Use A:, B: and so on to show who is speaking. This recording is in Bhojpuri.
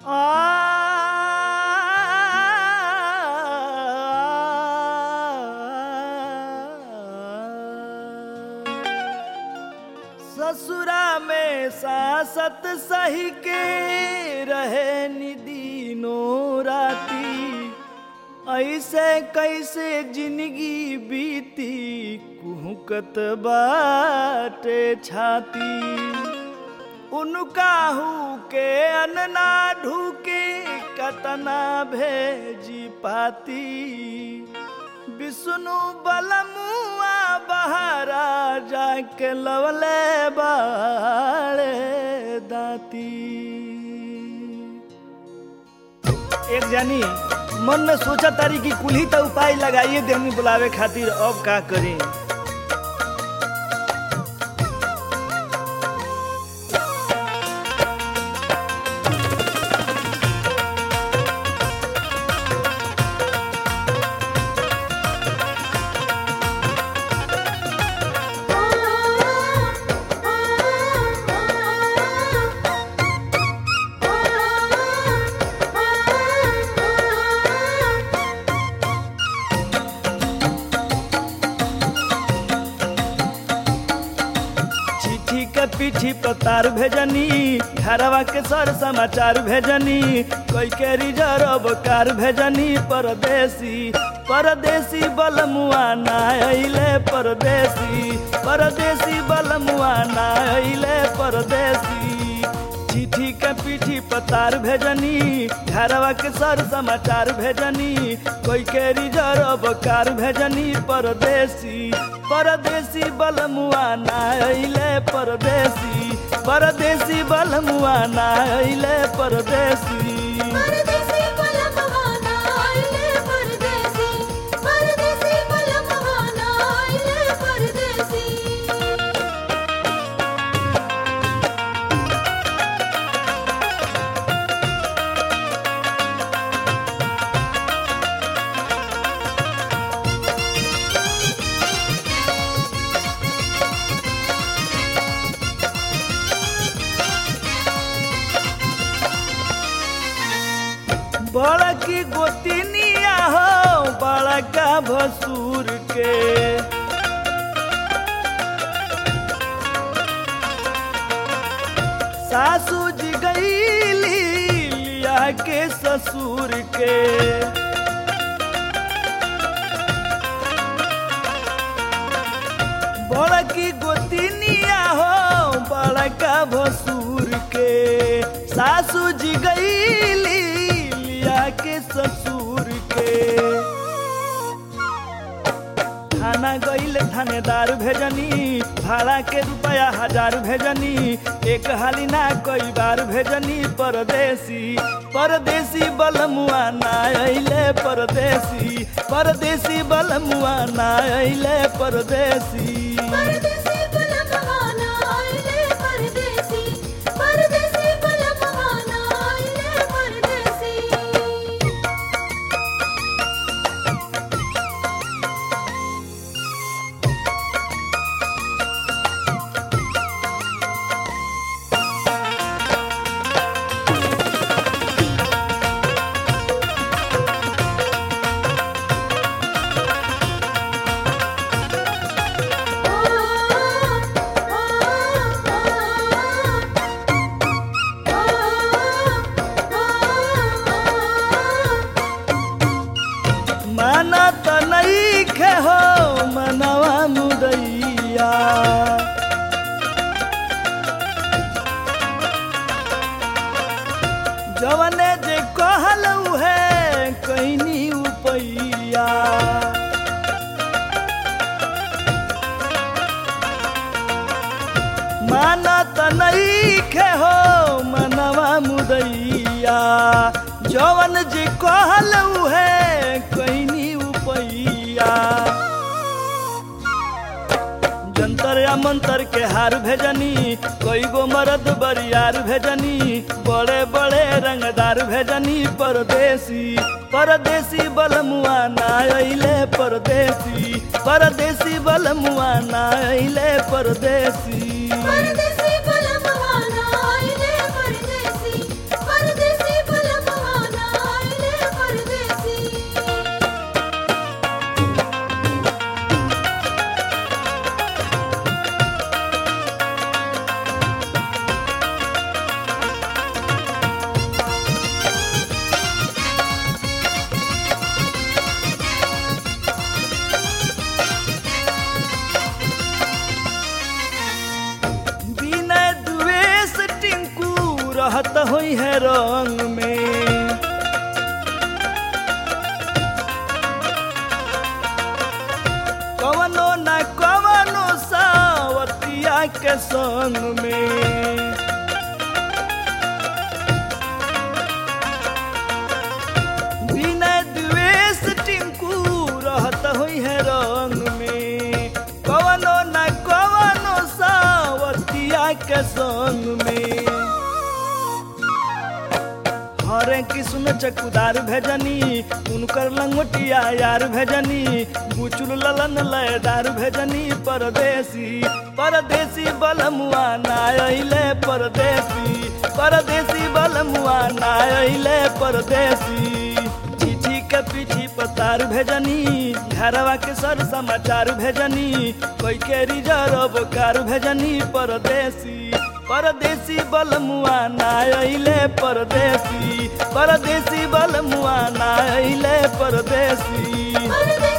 A: ससुरा में सासत सही के रहे निदीनो राती ऐसे कैसे जिंदगी बीती कुहकत बाटे छाती उनका हु के अनना ढूके कतना भेजी पाती विष्णु बलमुआ बहारा जाके लवले बाड़े दाती एक जानी मन में सोचा तारी कि कुल्ही तो उपाय लगाइए देहनी बुलावे खातिर अब का करें चिट्ठी के पीठी पर तार भेजनी घरवा के सर समाचार भेजनी कोई के रिजर्व कार भेजनी परदेसी परदेसी बलमुआ ना अइले परदेसी परदेसी बलमुआ ना अइले परदेसी चिट्ठी के पीठी पतार भेजनी घरवा के सर समाचार भेजनी कोई के रिजर्व कार भेजनी परदेसी परदेसी बलमुआ ना अइले परदेसी परदेसी बलमुआ ना अइले परदेसी
B: परदेसी बलमवाना आइले परदेसी परदेसी बलमवाना आइले परदेसी
A: बड़की गोतिनिया हो बड़का भसुर के सासू जी गईली लिया के ससुर के बड़की गोतिनिया हो बड़का भसुर के सासू जी गईली लिया के ससुर के थाना गईल थानेदार भेजनी भाड़ा के रुपया हजार भेजनी एक हाली ना कई बार भेजनी परदेसी परदेसी बलमुआ ना अइले परदेसी परदेसी बलमुआ ना अइले परदेसी
B: परदेसी बलमवाना आइले परदेसी परदेसी बलमवाना आइले परदेसी
A: माना त नहीं खे हो मनवा मुदैया जवने जे कहलऊ है कहनी उपैया माना त नहीं खे हो मनवा मुदैया जवन जे कहलऊ है कहनी उपैया जंतर या मंतर के हार भेजनी कोई गो मरद बरियार भेजनी बड़े बड़े रंगदार भेजनी परदेसी परदेसी बलमुआ ना अइले परदेसी परदेसी बलमुआ ना अइले परदेसी
B: परदेसी बलमवाना आइले परदेसी परदेसी बल
A: संग में बिना द्वेष टिंकू रहत हुई है रंग में कवनो न कवनो सावतिया के संग में हरे किस्म चकुदार भेजनी उनकर लंगोटिया यार भेजनी बुचुल ललन लयदार भेजनी परदेसी परदेसी बलमुआ ना अइले परदेसी परदेसी बलमुआ ना अइले परदेसी चिट्ठी के पीठी पतार भेजनी घरवा के सर समाचार भेजनी कोई के रिजर्व कार भेजनी परदेसी परदेसी बलमुआ ना अइले परदेसी परदेसी बलमुआ ना अइले परदेसी
B: परदेसी